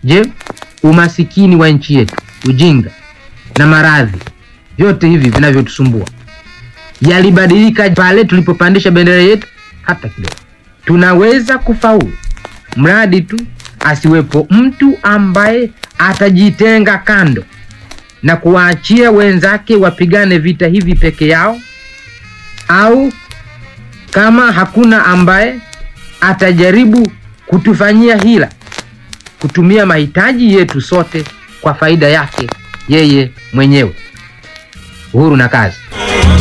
Je, umasikini wa nchi yetu, ujinga na maradhi, vyote hivi vinavyotusumbua yalibadilika pale tulipopandisha bendera yetu? Hata kidogo. Tunaweza kufaulu mradi tu asiwepo mtu ambaye atajitenga kando na kuwaachia wenzake wapigane vita hivi peke yao, au kama hakuna ambaye atajaribu kutufanyia hila, kutumia mahitaji yetu sote kwa faida yake yeye mwenyewe. Uhuru na kazi.